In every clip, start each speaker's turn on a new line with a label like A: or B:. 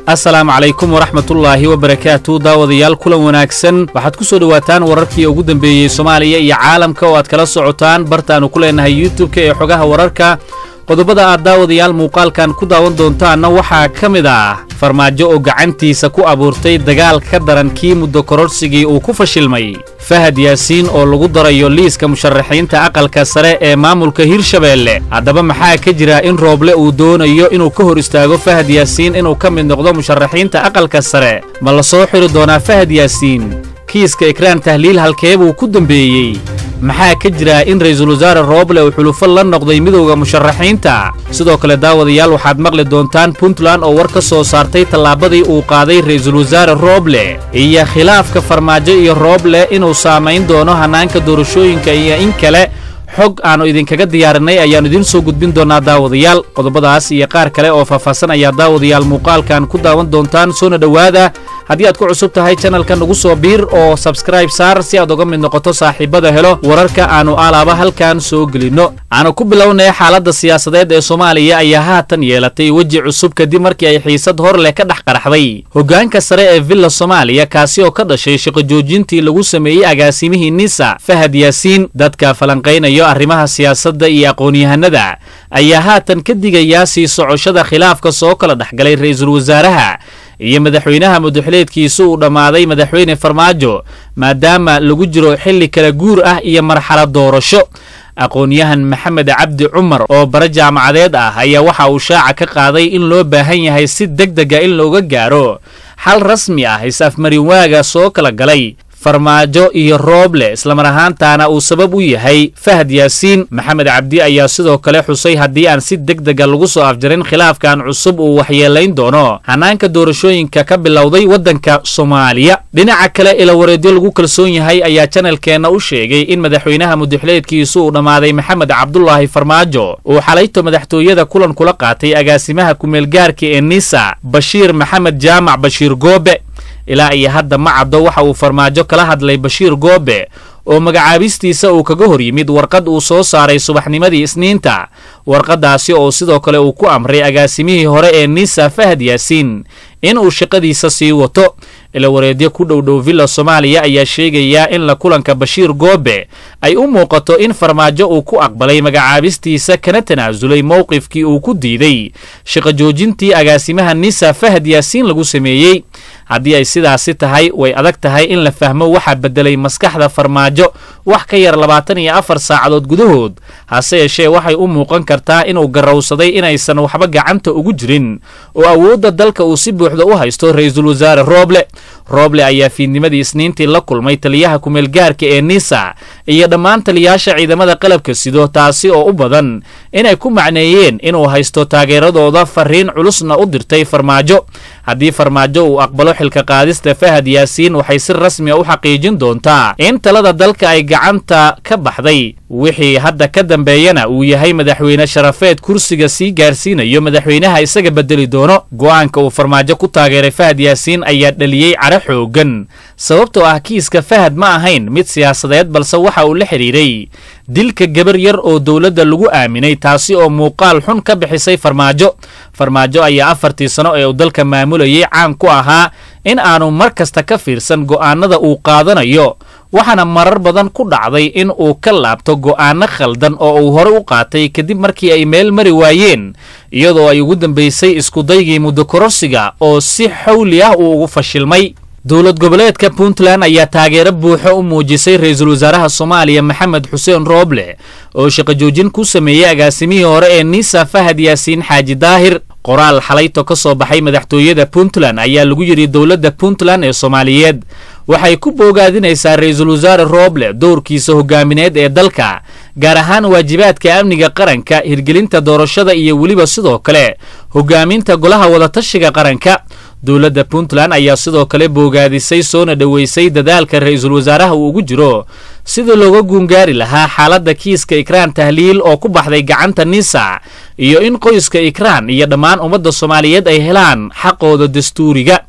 A: asalaamu calaykum waraxmatullaahi wabarakaatu daawadayaal kulan wanaagsan waxaad ku soo dhowaataan wararkii ugu dambeeyey soomaaliya iyo caalamka oo aad kala socotaan bartaannu ku leenahay youtub-ka ee xogaha wararka qodobada aad daawadayaal muuqaalkan ku daawan doontaanna waxaa ka mid ah farmaajo oo gacantiisa ku abuurtay dagaal ka daran kii muddo kororsigii uu ku fashilmay fahad yaasiin oo lagu darayo liiska musharaxiinta aqalka sare ee maamulka hirshabeelle haddaba maxaa ka jira in rooble uu doonayo inuu ka hor istaago fahad yaasiin inuu ka mid noqdo musharaxiinta aqalka sare ma la soo xiri doonaa fahad yaasiin kiiska ikraan tahliil halkee buu ku dambeeyey maxaa ka jira in ra'iisul wasaare rooble uu xulufo la noqday midowda musharaxiinta sidoo kale daawadayaal waxaad maqli doontaan puntland oo war ka soo saartay tallaabadii uu qaaday ra'iisul wasaare rooble iyo khilaafka farmaajo iyo rooble inuu saamayn doono hannaanka doorashooyinka iyo in kale xog aannu idinkaga diyaarinay ayaannu idiin soo gudbin doonnaa daawadayaal qodobadaas iyo qaar kale oo faahfaahsan ayaa daawadayaal muuqaalkan ku daawan doontaan soona dhowaada haddii aad ku cusub tahay channelka nagu soo biir oo sabskribe saar si aad uga mid noqoto saaxiibada helo wararka aannu alaaba halkan soo gelinno aanu ku bilownay xaaladda siyaasadeed ee soomaaliya ayaa haatan yeelatay weji cusub kadib markii ay xiisad hor leh ka dhex qaraxday hoggaanka sare ee villa soomaaliya kaasi oo ka dhashay shaqo joojintii lagu sameeyey agaasimihii nisa fahad yaasiin dadka falanqaynaya arrimaha siyaasadda iyo aqoon-yahanada ayaa haatan ka digayaa sii socoshada khilaafka soo kala dhexgalay ra'iisul wasaaraha iyo madaxweynaha mudaxileedkiisu uu dhammaaday madaxweyne farmaajo maadaama lagu jiro xilli kala guur ah iyo marxalad doorasho aqoon-yahan maxamed cabdi cumar oo bare jaamacadeed ah ayaa waxa uu shaaca ka qaaday in loo baahan yahay si deg dega in looga gaaro xal rasmi ah is-afmarin waaga soo kala galay farmaajo iyo rooble islamar ahaantaana uu sabab u yahay fahad yaasiin maxamed cabdi ayaa sidoo kale xusay haddii aan si deg dega lagu soo afjarin khilaafkan cusub uu waxyeelayn doono hannaanka doorashooyinka ka bilowday waddanka soomaaliya dhinaca kale ilawareedyo lagu kalsoon yahay ayaa janalkeenna u sheegay in madaxweynaha mudaxileedkiisu uu dhammaaday maxamed cabdulaahi farmaajo uu xalayto madaxtooyada kulan kula qaatay agaasimaha kumeelgaarka ee nisa bashiir maxamed jaamac bashiir goobe ilaa iyo hadda ma caddo waxa uu farmaajo kala hadlay bashiir goobe oo magacaabistiisa uu kaga hor yimid warqad uu soo saaray subaxnimadii isniinta warqaddaasi oo sidoo kale uu ku amray agaasimihii hore ee nisa fahad yaasiin in uu shaqadiisa sii wato ilawareedyo ku dhowdhow villa soomaaliya ayaa sheegayaa in la kulanka bashiir goobe ay u muuqato in farmaajo uu ku aqbalay magacaabistiisa kana tanaasulay mowqifkii uu ku diiday shaqo joojintii agaasimaha nisa fahad yaasiin lagu sameeyey haddii ay sidaasi tahay way adag tahay in la fahmo waxaa beddelay maskaxda farmaajo wax ka yar labaatan iyo afar saacadood gudahood hase yeeshee waxay u muuqan kartaa inuu garowsaday inaysan waxba gacanta ugu jirin oo awoodda dalka uu si buuxda u haysto ra'iisul wasaare rooble rooble ayaa fiidnimadii isniintii la kulmay taliyaha kumeelgaarka ee nisa iyo dhammaan taliyaasha ciidamada qalabka sido taasi oo u badan inay ku macneeyeen inuu haysto taageeradooda fariin culusna u dirtay farmaajo haddii farmaajo uu aqbalo xilka qaadista fahad yaasiin waxay si rasmi a u xaqiijin doontaa in talada dalka ay gacanta ka baxday wixii hadda ka dambeeyana uu yahay madaxweyne sharafeed kursiga sii gaarsiinayo madaxweynaha isaga bedeli doono go'aanka uu farmaajo ku taageeray fahad yaasiin ayaa dhaliyey cara xoogan sababtoo ah kiiska fahad ma ahayn mid siyaasadeed balse waxa uu la xidhiiray dilka gabar yar oo dowladda lagu aaminay taasi oo muuqaal xun ka bixisay farmaajo farmaajo ayaa afartii sano ee uu dalka maamulayay caan ku ahaa in aanu mar kasta ka fiirsan go'aanada uu qaadanayo waxaana marar badan ku dhacday in uu ka laabto go'aano khaldan oo uu hore u qaatay kadib markii ay meel mari waayeen iyadoo ay ugu dambaysay iskudaygii muddo kororsiga oo si xawli ah uu ugu fashilmay dowlad goboleedka puntland ayaa taageero buuxo u muujisay ra'iisul wasaaraha soomaaliya maxamed xuseen rooble oo shaqo joojin ku sameeyey agaasimihii hore ee nisa fahad yaasiin xaaji daahir qoraal xalayto ka soo baxay madaxtooyada puntland ayaa lagu yidhi dowladda puntland ee soomaaliyeed waxay ku boogaadinaysaa ra'iisul wasaare rooble dowrkiisa hogaamineed ee dalka gaar ahaan waajibaadka amniga qaranka hirgelinta doorashada iyo weliba sidoo kale hogaaminta golaha wadatashiga qaranka dowladda puntland ayaa sidoo kale boogaadisay soona dhoweysay dadaalka ra'iisul wasaaraha uu ugu jiro sidii looga guungaari lahaa xaaladda kiiska ikraan tahliil oo ku baxday gacanta nisa iyo in qoyska ikraan iyo dhammaan ummadda soomaaliyeed ay helaan xaqooda dastuuriga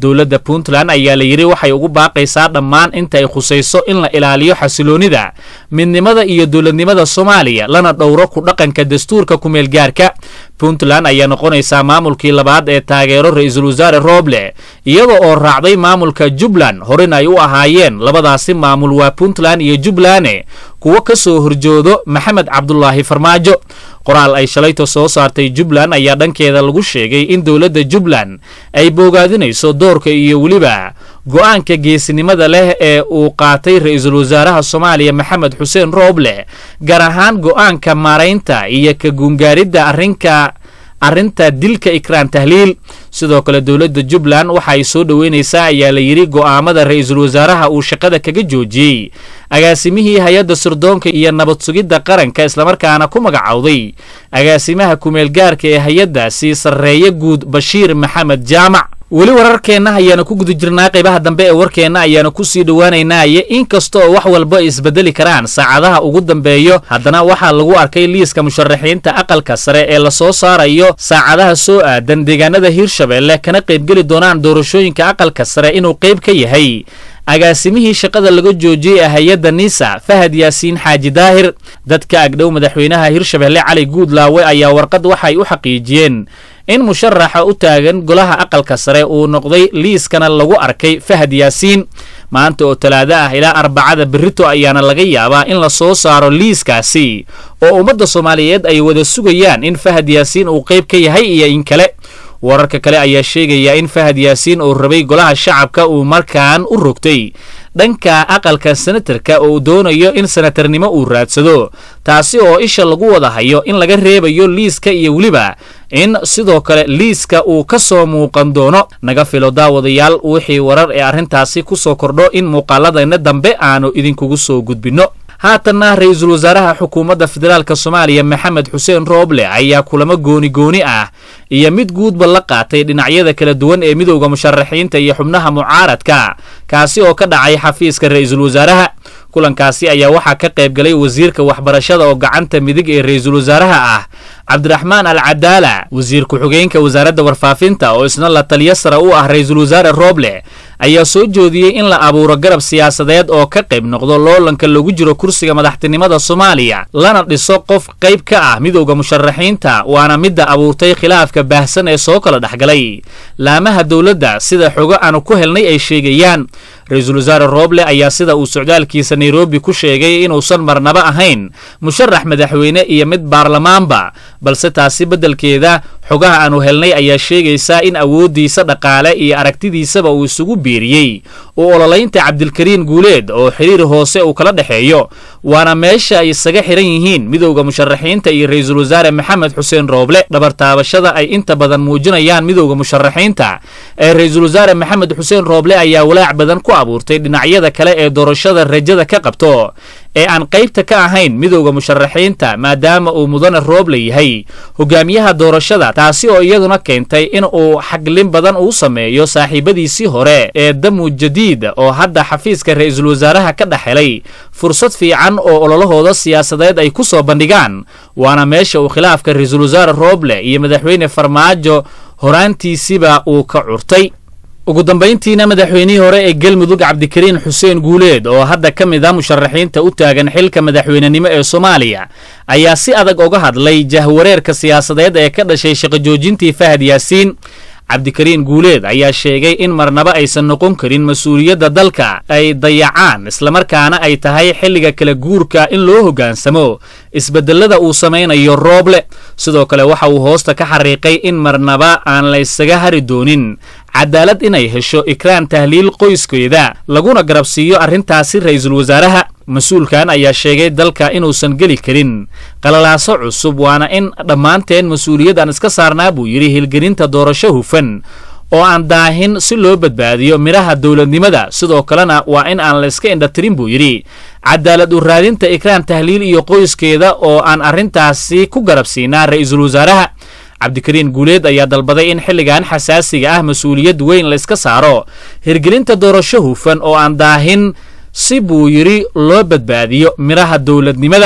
A: dowladda puntland ayaa la yidhi waxay ugu baaqaysaa dhammaan inta ay khusayso in la ilaaliyo xasiloonnida midnimada iyo dowladnimada soomaaliya lana dhowro ku dhaqanka dastuurka kumeelgaarka puntland ayaa noqonaysaa maamulkii labaad ee taageero ra-iisul wasaare rooble iyada oo raacday maamulka jubbaland horena ay u ahaayeen labadaasi maamul waa puntland iyo jubbaland kuwo ka soo horjoodo maxamed cabdulaahi farmaajo qoraal ay shalayto soo saartay jubbaland ayaa dhankeeda lagu sheegay in dowladda jubbaland ay boogaadinayso doorka iyo weliba go'aanka geesinimada leh ee uu qaatay ra-iisul wasaaraha soomaaliya maxamed xuseen rooble gaar ahaan go'aanka maaraynta iyo ka guungaaridda arrinka arrinta dilka ikraan tahliil sidoo kale dowladda jubbaland waxa ay soo dhoweynaysaa ayaa la yidhi go'aamada ra-iisul wasaaraha uu shaqada kaga joojiyey agaasimihii hay-adda sirdoonka iyo nabad sugidda qaranka islamarkaana ku magacowday agaasimaha kumeelgaarka ee hay-addaasi sarreeye guud bashiir maxamed jaamac weli wararkeenna ayaanu ku guda jirnaa qaybaha dambe ee warkeenna ayaanu ku sii dhowaanaynaaye inkasta oo wax walba ay isbedeli karaan saacadaha ugu dambeeyo haddana waxaa lagu arkay liiska musharaxiinta aqalka sare ee lasoo saarayo saacadaha soo aadan deegaanada hiirshabeelle kana qaybgeli doonaan doorashooyinka aqalka sare inuu qayb ka yahay agaasimihii shaqada laga joojiyey ee hay-adda nisa fahad yaasiin xaaji daahir dadka agdhow madaxweynaha hiirshabeelle cali guudlaawe ayaa warqad waxay u xaqiijiyeen in musharaxa u taagan golaha aqalka sare uu noqday liiskana lagu arkay fahad yaasiin maanta oo talaado ah ilaa arbacada berrito ayaana laga yaabaa in la soo saaro liiskaasi oo ummadda soomaaliyeed ay wada sugayaan in fahad yaasiin uu qayb ka yahay iyo in kale wararka kale ayaa sheegaya in fahad yaasiin uu rabay golaha shacabka uu markaan u rogtay dhanka aqalka senatarka oo uu doonayo in senatarnimo uu raadsado taasi oo isha lagu wada hayo in laga reebayo liiska iyo weliba in sidoo kale liiska uu ka soo muuqan doono naga filo daawadayaal wixii warar ee arrintaasi ku soo kordho in muuqaaladayna dambe aanu idinkugu soo gudbinno haatanna ra-iisul wasaaraha xukuumadda federaalk soomaaliya maxamed xuseen rooble ayaa kulamo gooni gooni ah iyo mid guudba la qaatay dhinacyada kala duwan ee midowda musharaxiinta iyo xubnaha mucaaradka kaasi oo ka dhacay xafiiska ra-iisul wasaaraha kulankaasi ayaa waxaa ka qayb galay wasiirka waxbarashada oo gacanta midig ee ra-iisul wasaaraha ah cabdiraxmaan al cadaala wasiir ku-xigeenka wasaaradda warfaafinta oo isna la taliyo sare u ah ra-iisul wasaare rooble ayaa soo joodiyey in la abuuro garab siyaasadeed oo ka qayb noqdo loolanka lagu jiro kursiga madaxtinimada soomaaliya lana dhiso qof qayb ka ah midowda musharaxiinta waana midda abuurtay khilaafka baahsan ee soo kala dhexgalay laamaha dowladda sida xogo aanu ku helnay ay sheegayaan ra-iisul wasaare rooble ayaa sida uu socdaalkiisa nairobi ku sheegay inuusan marnaba ahayn musharax madaxweyne iyo mid baarlamaanba balse taasi beddelkeeda xogaha aanu helnay ayaa sheegaysaa in awooddiisa dhaqaale iyo aragtidiisaba uu isugu biiriyey uu ololaynta cabdilkariin guuleed oo xiriir hoose uu kala dhexeeyo waana meesha ay isaga xihan yihiin midowda musharaxiinta iyo ra-iisul wasaare maxamed xuseen rooble dhabartaabashada ay inta badan muujinayaan midowda musharaxiinta ee ra-iisul wasaare maxamed xuseen rooble ayaa walaac badan ku abuurtay dhinacyada kale ee doorashada rajada ka qabto ee aan qaybta ka ahayn midowda musharaxiinta maadaama uu mudane rooble yahay hogaamiyaha doorashada taasi oo iyaduna keentay in uu xaglin badan uu sameeyo saaxiibadiisii hore ee damu jadiid oo hadda xafiiska ra-iisul wasaaraha ka dhex helay fursad fiican oo ololahooda siyaasadeed ay ku soo bandhigaan waana meesha uu khilaafka ra-iisul wasaare rooble iyo madaxweyne farmaajo horaantiisiba uu ka curtay ugu dambayntiina madaxweynihii hore ee galmudug cabdikariin xuseen guuleed oo hadda ka mid ah musharaxiinta u taagan xilka madaxweynenimo ee soomaaliya ayaa si adag uga hadlay jahwareerka siyaasadeed ee ka dhashay shaqojoojintii fahad yaasiin cabdikariin guuleed ayaa sheegay in marnaba aysan noqon karin mas-uuliyadda dalka ay dayacaan islamarkaana ay tahay xilliga kala guurka in loo hoggaansamo isbedelada uu samaynayo rooble sidoo kale waxa uu hoosta ka xariiqay in marnaba aan la ysaga hari doonin cadaalad inay hesho ikraan tahliil qoyskeeda laguna garabsiiyo arrintaasi ra-iisul wasaaraha mas-uulkan ayaa sheegay dalka inuusan geli karin qalalaaso cusub waana in dhammaanteen mas-uuliyad aan iska saarnaa buu yidhi hilgelinta doorasho hufan oo aan daahin si loo badbaadiyo midhaha dowladnimada sidoo kalena waa in aan la iska indhatirin buu yidhi cadaalad u raadinta ikraan tahliil iyo qoyskeeda oo aan arrintaasi ku garabsiinaa ra-iisul wasaaraha cabdikariin guuleed ayaa dalbaday in xilligan xasaasiga ah mas-uuliyad weyn la iska saaro hirgelinta doorasho hufan oo aan daahin si buu yidhi loo badbaadiyo midhaha dowladnimada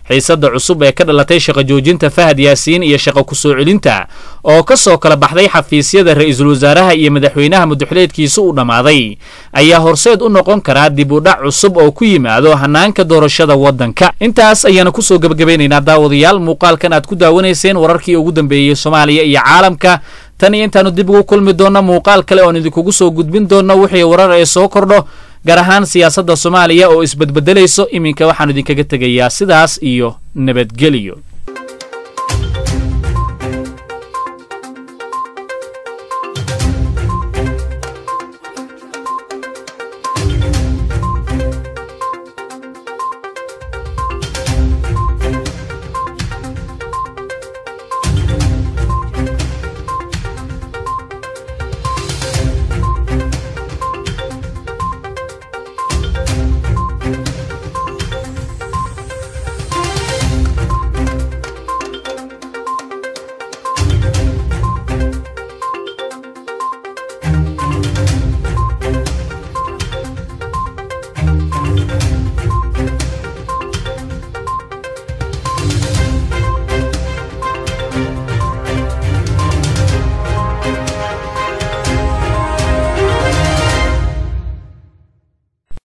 A: xiisadda cusub ee ka dhalatay shaqo joojinta fahad yaasiin iyo shaqo ku-soo celinta oo ka soo kala baxday xafiisyada ra-iisul wasaaraha iyo madaxweynaha muduxuleedkiisa uu dhammaaday ayaa horseed u noqon karaa dib u dhac cusub oo ku yimaado hanaanka doorashada waddanka intaas ayaana kusoo gebagabeynaynaa daawadayaal muuqaalkan aad ku daawanayseen wararkii ugu dambeeyey soomaaliya iyo caalamka tan iyo intaanu dib ugu kulmi doonno muuqaal kale oon idinkugu soo gudbin doonno wixii warar ee soo kordho gaar ahaan siyaasadda soomaaliya oo isbedbedelayso iminka waxaanu idinkaga tegayaa sidaas iyo nabadgelyo